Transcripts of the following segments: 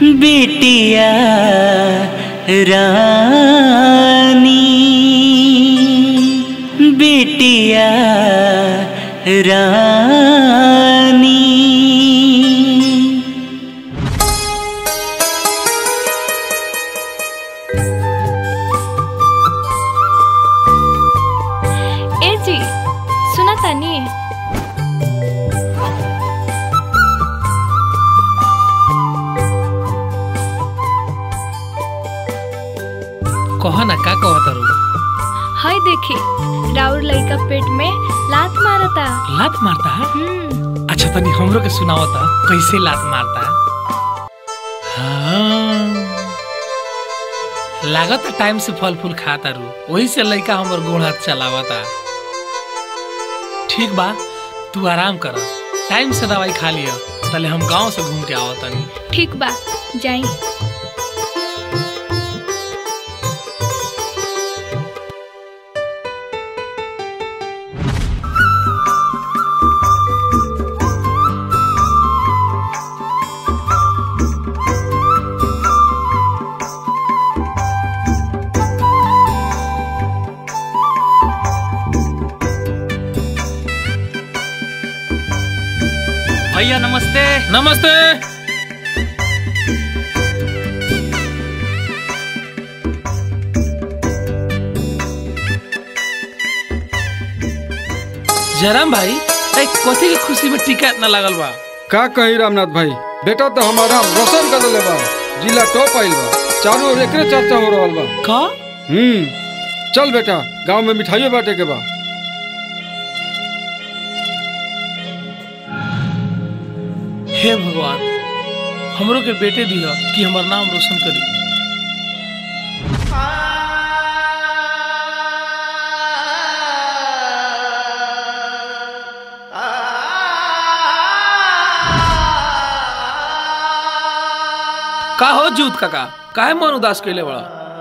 बिटिया रानी बिटिया रानी ए जी सुना तानी कह ना का कह तारू हाय देखी राउर लइका पेट में लात मारता लात मारता है हम्म अच्छा तनी हमरो के सुनावता कैसे लात मारता हाँ लागत टाइम से फल फूल खाता रू वही से लइका हमर गोड़ हाथ चलावता ठीक बा तू आराम कर टाइम से दवाई खा लिया तले हम गांव से घूम के आवतनी ठीक बा जाई भैया नमस्ते नमस्ते जयराम भाई ए कथी के खुशी में टीका इतना लागल बा का कही रामनाथ भाई बेटा तो हमारा रोशन कर दिले बा जिला टॉप आइल बा चारों ओर एकरे चर्चा हो रहल बा का हम्म चल बेटा गांव में मिठाइयों बांटे के बा हे भगवान हमरो के बेटे दिया कि हमर नाम रोशन करी का हो जूत काका काहे मन उदास कैले बड़ा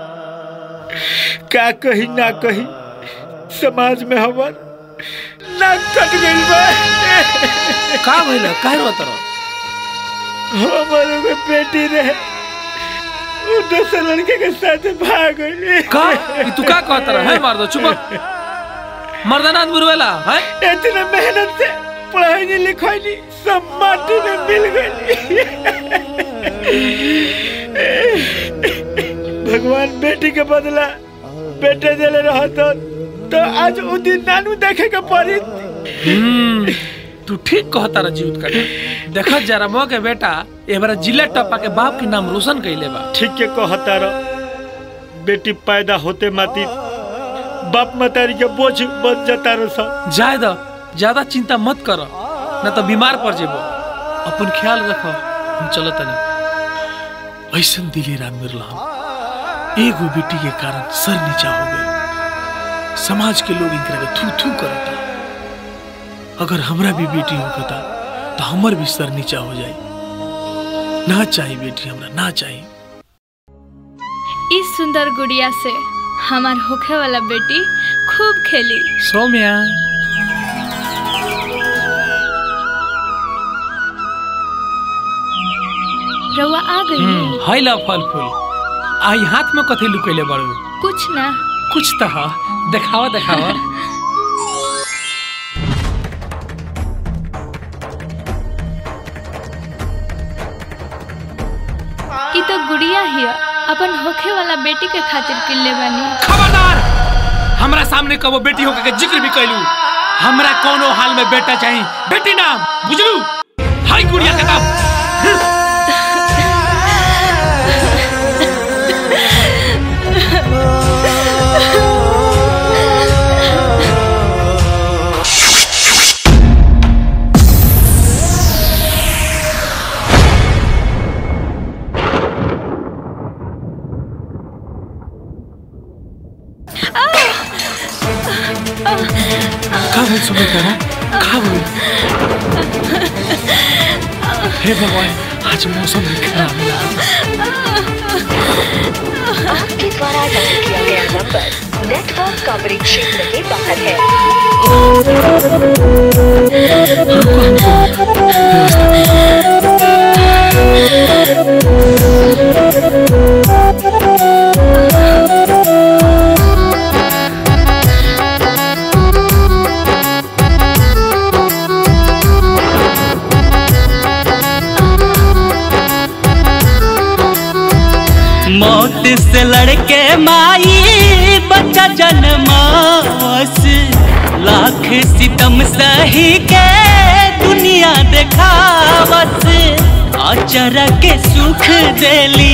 का कही ना कही समाज में हमर नाक कट गइल बा का भइल काहे रोत रहो हमर एगो बेटी रहे उ दूसरे लड़के के साथ भाग गइल का ई तू का कहत रहा है मार दो चुप मर्दाना बुरवेला है इतने मेहनत से पढ़ाई नहीं लिखाई नहीं सब माटी में मिल गई भगवान बेटी के बदला बेटे दिले रहा तो तो आज उ दिन नानू देखे के पड़ी हम्म, तू ठीक कहता रहा जीवित काका देखत जरा मो के बेटा एबारा जिला टप्पा के बाप के नाम रोशन कैले बा ठीक के कहता रह बेटी पैदा होते माती बाप मतारी के बोझ बन जाता रह सब जाए दो ज्यादा चिंता मत कर न तो बीमार पड़ जेबो अपन ख्याल रखो हम चलो तनी ऐसन दिले राम मिरला एगो बेटी के कारण सर नीचा हो गई समाज के लोग इनकरा के थू थू करता अगर हमरा भी बेटी होता तो हमर भी सर नीचा हो जाई ना चाहिए बेटी हमरा ना चाहिए इस सुंदर गुड़िया से हमार होखे वाला बेटी खूब खेली सौम्या रउआ आ गई हम्म, है ला फल फूल आई हाथ में कथी लुकैले बाड़ू कुछ ना कुछ तो है देखावा देखावा ई तो गुड़िया ही है। अपन होखे वाला बेटी के खातिर किल्ले बनी खबरदार हमरा सामने कबो बेटी होकर के जिक्र भी कैलू हमरा कोनो हाल में बेटा चाहिए बेटी नाम बुझलू हाय गुड़िया का नाम का बोल सुने करा का बोल हे भगवान आज मौसम भी खराब है आपके द्वारा डायल किया गया नंबर नेटवर्क कवरेज क्षेत्र के बाहर है व्यवस्था मौत से लड़के माई बच्चा जन्मावस लाख सितम सही के दुनिया देखावस आचरा के सुख देली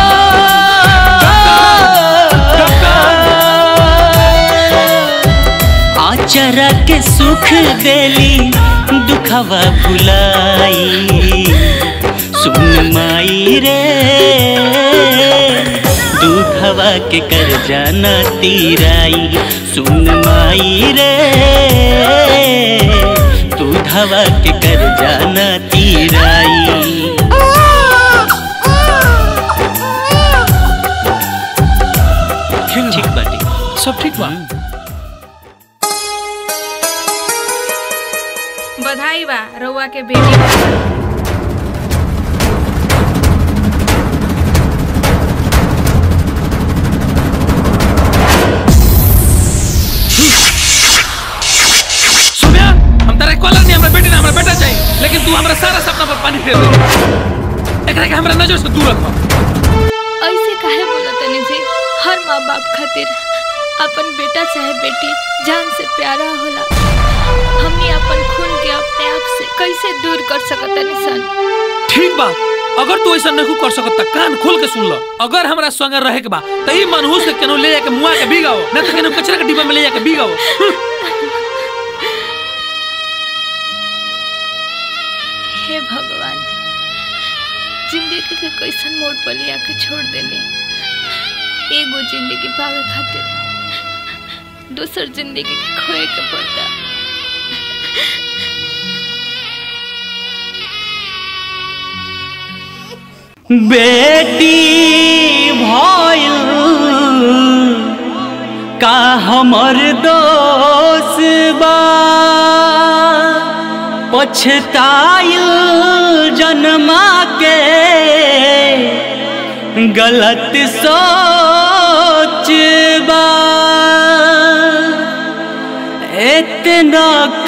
आचरा के सुख देली दुखवा भुलाई सुन माई रे दुखवा के कर जाना तीराई सुन माई रे दुखवा के कर जाना तीराई ठीक बाटी सब ठीक बा बधाई बा रउआ के बेटी बा। सोम्या हम तारे कॉलर नहीं हमरा बेटी ना हमरा बेटा चाहिए लेकिन तू हमरा सारा सपना पर पानी फेर दे एकरा के हमरा नजर से दूर रख ऐसे काहे बोला तनी जी हर माँ बाप खातिर अपन बेटा चाहे बेटी जान से प्यारा होला हमनी अपन खून के अपने आप से कैसे दूर कर सकतनी सन ठीक बा अगर तू ऐसा नहीं कर सकत त कान खोल के सुन ल अगर हमरा संग रहे के बा त ई मनहूस के केनो ले जाके मुआ के बिगाओ न त केनो कचरा के डिब्बा में ले जाके बिगाओ हे भगवान जिंदगी के कैसन मोड़ पर लिया के छोड़ देने एगो जिंदगी पावे खातिर दूसर जिंदगी के खोए के पड़ता बेटी भइल का हमर दोष बा पछताइल जन्मा के गलत सोच बा इतना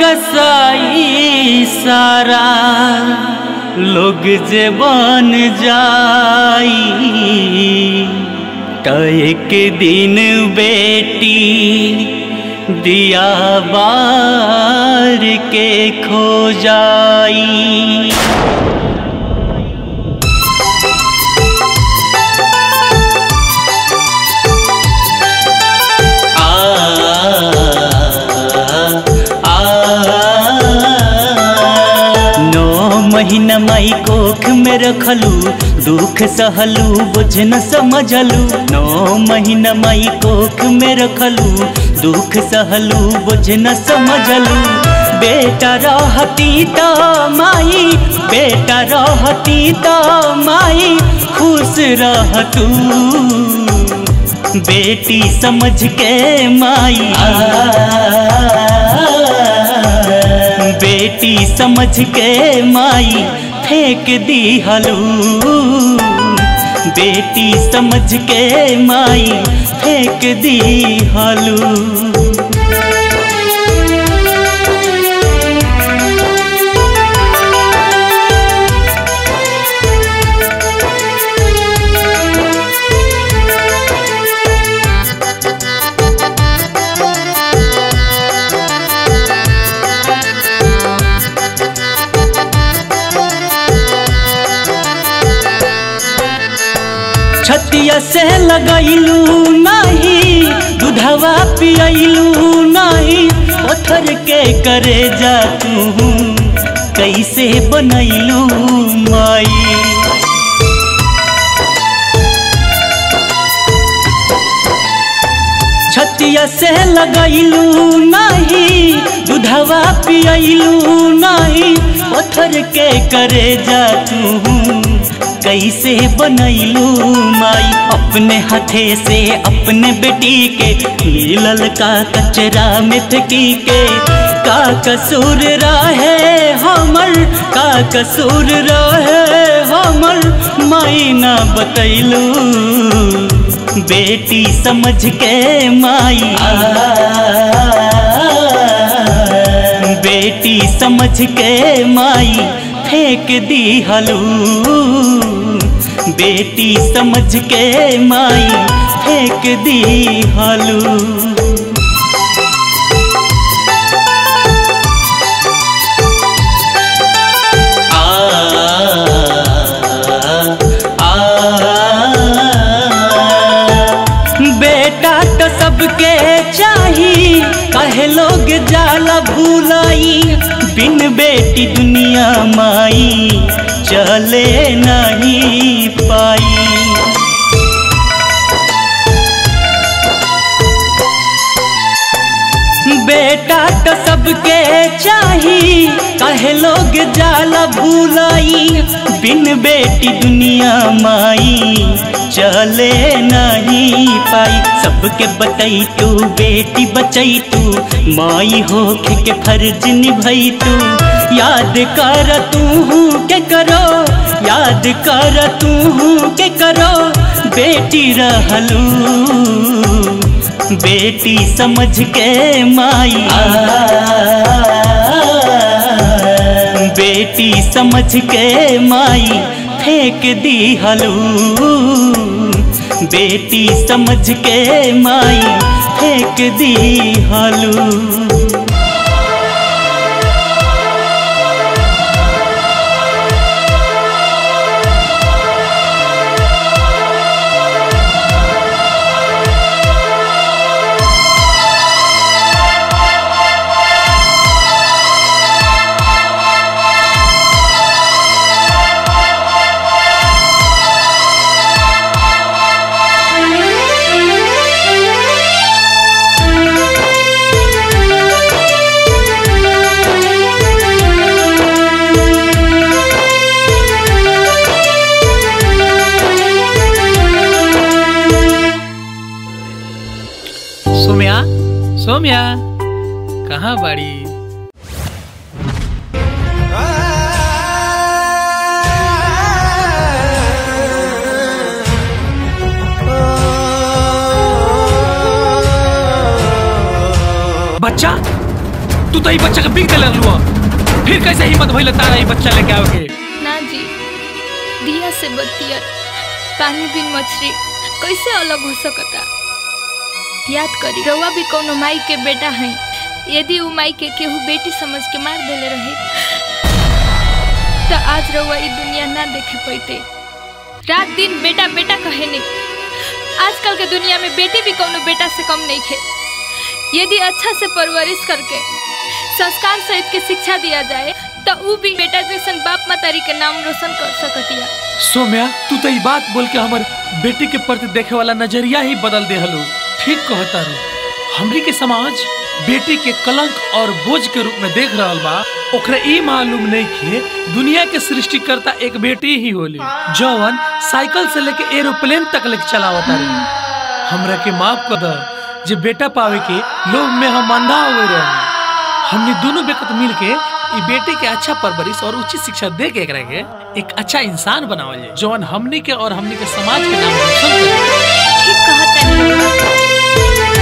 कसाई सारा लोग जे बन जाई त एक दिन बेटी दिया बार के खो जाई नौ महीना माई कोख में रखलू दुख सहलू बुझ न समझलू नौ महीना माई कोख में रखलू दुख सहलू बुझ न समझलू बेटा रहती तो माई बेटा रहती तो माई खुश रहतू बेटी समझ के माई बेटी समझ के माई फेंक दी हलू बेटी समझ के माई फेंक दी हलू छतिया से लगैलू नहीं दूधवा पियलू नहीं पत्थर के करे जा तू कैसे बनैलू माई छतिया से लगैलू नहीं दूधवा पियलू नहीं पत्थर के करे जा तू कैसे बनैलू माई अपने हाथे से अपने बेटी के मिलल का कचरा में फेंकी के का कसूर रहे हमर का कसूर रहे हमर माई ना बतैलू बेटी समझ के माई बेटी समझ के माई फेंक दी हलू बेटी समझ के माई फेंक दी हालू बेटा तो सबके चाही कहे लोग जाला भूलाई बिन बेटी दुनिया माई चले नहीं पाई बेटा तो सबके चाही कहे लोग जाला भूलाई बिन बेटी दुनिया माई चले नहीं पाई सबके बतई तू बेटी बचई तू माई हो के फर्ज निभई तू याद कर तू के करो याद कर तू के करो बेटी रहलू बेटी समझ के माई बेटी समझ के माई फेंक दी हलू बेटी समझ के माई फेंक दी हलू सोम्या सोम्या कहाँ बाड़ी बच्चा तू तो ई बच्चा के बिक देले लुआ फिर कैसे हिम्मत भइल तारा ई बच्चा लेके आओगे ना जी दिया से बत्तिया पानी बिन मछली कैसे अलग हो सकता याद करी रउआ भी कोनो माई के बेटा है यदि उ माई के केहू बेटी समझ के मार देले रहे तो आज रउआ ई दुनिया ना देखे पैते रात दिन बेटा बेटा कहे नहीं आजकल के दुनिया में बेटी भी कोनो बेटा से कम नहीं खे यदि अच्छा से परवरिश करके संस्कार सहित के शिक्षा दिया जाए तो उ भी बेटा जैसन बाप मातारी के नाम रोशन कर सकतिया सोम्या तू तो ई बात बोल के हमर बेटी के प्रति देखे वाला नजरिया ही बदल दे हलो ठीक कहता रू हमरी के समाज बेटी के कलंक और बोझ के रूप में देख रहल बा ओकरा ई मालूम नहीं कि दुनिया के सृष्टिकर्ता एक बेटी ही होली जौन साइकिल से लेके एरोप्लेन तक लेके चलावता रही हमरा के माफ कर द जे बेटा पावे के लोग में हम अंधा हो गए रहे हमने दोनों बेकत मिल के ई बेटी के अच्छा परवरिश और उचित शिक्षा दे के एकरा के एक अच्छा इंसान बनावल जाए जौन हमनी के और हमनी के समाज के नाम रोशन करे ठीक कहता नहीं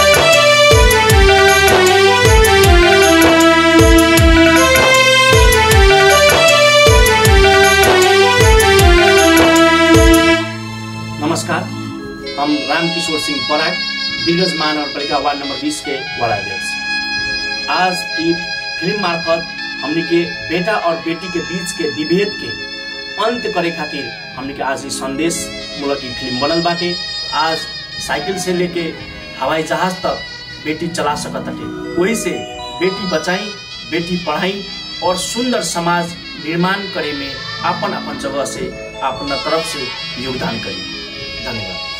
नमस्कार हम रामकिशोर सिंह पराग दिग्गज महानगरपालिका वार्ड नंबर 20 के वार्ड अध्यक्ष आज ई फिल्म मार्फत हमनी के बेटा और बेटी के बीच के विभेद के अंत करे खातिर हमनी के आज ई संदेश मूलक ई फिल्म बनल बाटे आज साइकिल से लेके हवाई जहाज तक बेटी चला सकत हटे वही से बेटी बचाई बेटी पढ़ाई और सुंदर समाज निर्माण करे में अपन अपन जगह से अपना तरफ से योगदान करी धन्यवाद